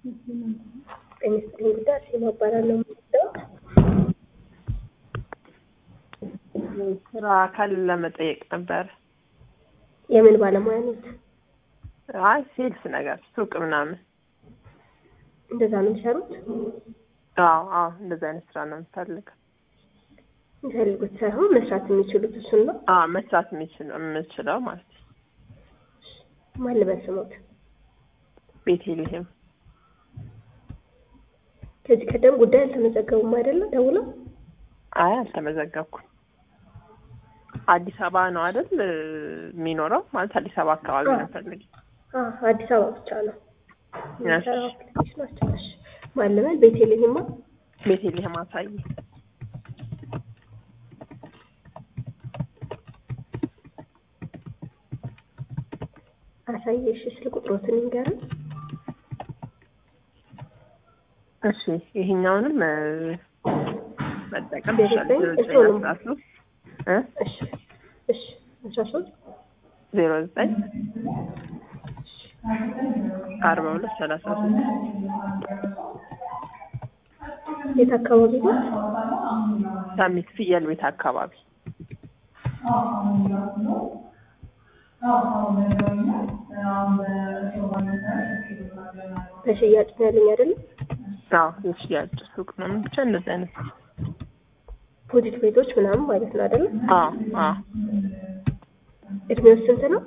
ጤና ይስጥልኝ ጉዳይ አርሴማ እባላለሁ። የምወስደው ስራ አካል ለመጠየቅ ነበር። የምን ባለሙያ ነት? አይ ሴልስ ነገር ሱቅ ምናምን። እንደዛ ነው የሚሰሩት? አዎ አዎ፣ እንደዚህ አይነት ስራ ነው የምፈልገው። የሚፈልጉት ሳይሆን መስራት የሚችሉት እሱን ነው። አዎ መስራት የሚችል የምችለው ማለት ነው። ማን ልበል ስሞት? ቤቴልሄም ከዚህ ቀደም ጉዳይ አልተመዘገቡም አይደለም? ደውለው አይ አልተመዘገብኩም። አዲስ አበባ ነው አይደል የሚኖረው? ማለት አዲስ አበባ አካባቢ ነው የምፈልግ። አ አዲስ አበባ ብቻ ነው እሺ። የሚሰራው አፕሊኬሽናቸው። እሺ ማን ልበል? ቤቴልሄማ ቤቴልሄም አሳይ። አሳየሽ ስልክ ቁጥሮትን ይንገርን። እሺ ይሄኛውንም እ መጠቀም ቤት ይችላል። ላይ ዜሮ ዘጠኝ እሱንም። አስራ ሶስት እ እሺ እሺ አስራ ሶስት ዜሮ ዘጠኝ አርባ ሁለት ሰላሳ ሶስት የት አካባቢ ነው? ሳሚት ፍየል ቤት አካባቢ በሽያጭ ነው ያለኝ አይደለም? አዎ የሽያጭ ሱቅ ነው ብቻ እንደዚህ አይነት ቡቲክ ቤቶች ምናምን ማለት ነው አይደለም? አዎ አዎ እድሜው ስንት ነው?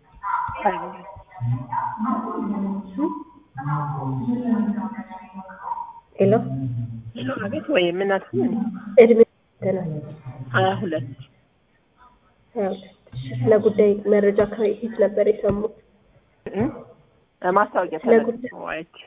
ሄሎ ሄሎ አቤት ወይ ምን አልሽኝ? እድሜው ስንት ነው? ሀያ ሁለት ሀያ ሁለት ስለ ጉዳይ መረጃ ከየት ነበር የሰሙት? እ ማስታወቂያ ስለ ጉዳይ- ተለጥፎ አይቼ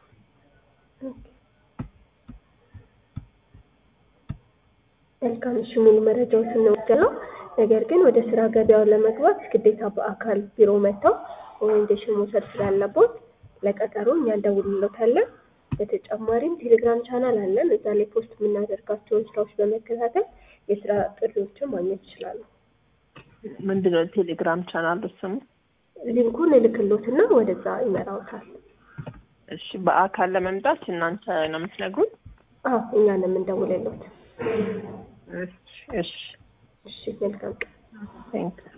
መልካም እሺ፣ ሙሉ መረጃዎችን እንወስዳለን። ነገር ግን ወደ ስራ ገበያው ለመግባት ግዴታ በአካል ቢሮ መጥተው ኦሪንቴሽን መውሰድ ስላለቦት ለቀጠሮ እኛ እንደውልሎታለን። በተጨማሪም ቴሌግራም ቻናል አለን። እዛ ላይ ፖስት የምናደርጋቸውን ስራዎች በመከታተል የስራ ጥሪዎችን ማግኘት ይችላሉ። ምንድነው ቴሌግራም ቻናል ስሙ? ሊንኩን እልክሎትና ወደዛ ይመራውታል። እሺ በአካል ለመምጣት እናንተ ነው የምትነግሩን? አዎ እኛ ነው የምንደውልሎት። እሺ እሺ እሺ መልካም ቀን። ቴንክ